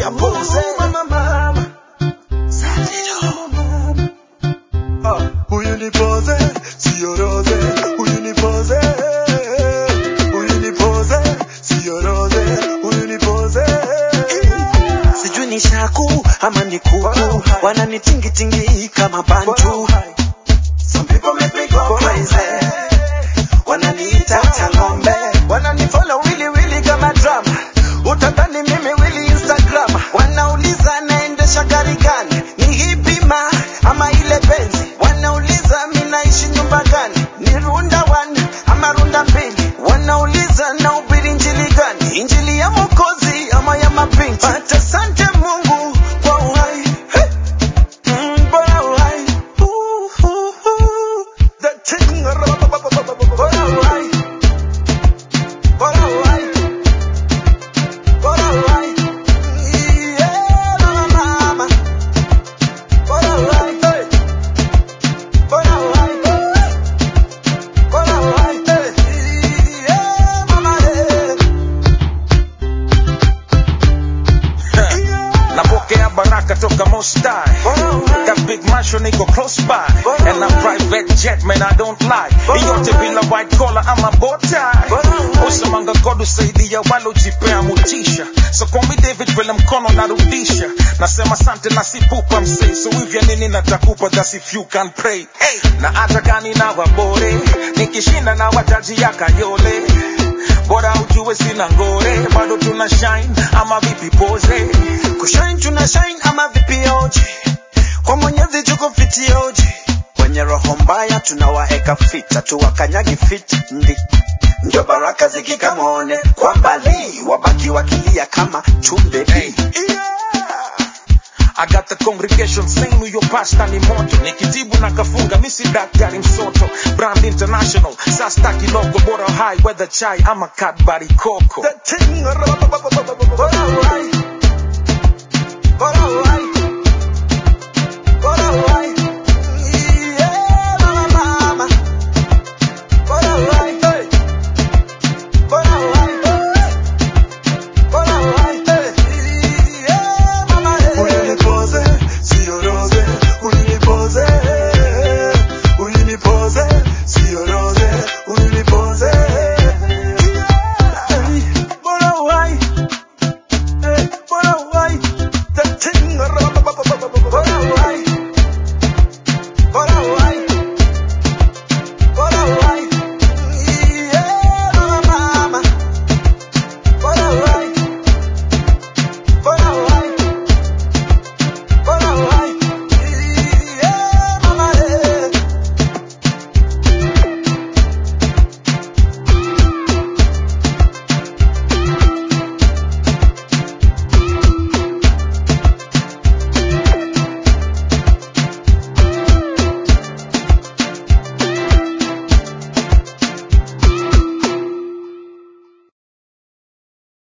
ya pose Mama, mama. Ah, huyu ni pose, sio rose. Huyu ni pose. Huyu ni pose, sio rose. Huyu ni pose. sijui ni shaku ama ni kuku wananitingitingi kama bantu Some people make me go crazy wananiita tangombe wananifollow wili wili kama drama utadhani mimi wili instagram wanauliza naendesha gari gani ni hipima ama ile benzi wanauliza mi naishi nyumba gani ni runda one ama runda mbili wanauliza na ubiri injili gani injili ya mokozi ama ya mapinti but asante mungu kwa uhai hey. mm, bora uhai Ooh, ooh, ooh. The thing. Bora uhai bora uhai bora uhai yeah mama mama bora uhai hey. bora uhai bora uhai hey. yeah mama yeah. napokea baraka toka mostai bora uhai Got big mansion iko close by Bora And a uhai. private jet man I don't lie Bora Iyote uhai. bila white collar ama bow tie Bora uhai. Usemanga God usaidia walojipea mutisha So call me David vile mkono narudisha Nasema sante na sipupa msei So hivya nini natakupa that's if you can pray hey. Na hata gani na wabore Nikishinda na wataji ya kayole Bora ujue sina ngore Bado tuna shine ama vipi pose kushine tuna shine ama vipioji kwa mwenyezi tuko fitioji wenye roho mbaya tunawaeka fita tuwakanyagi fit ndi ndio baraka zikikamone kwa mbali wabaki wakilia kama chumbe Hey. I got the congregation saying huyo pasta ni moto nikitibu na kafunga misi daktari msoto brand international sasta kilogo bora high weather chai ama Cadbury coco The thing. Bora uhai,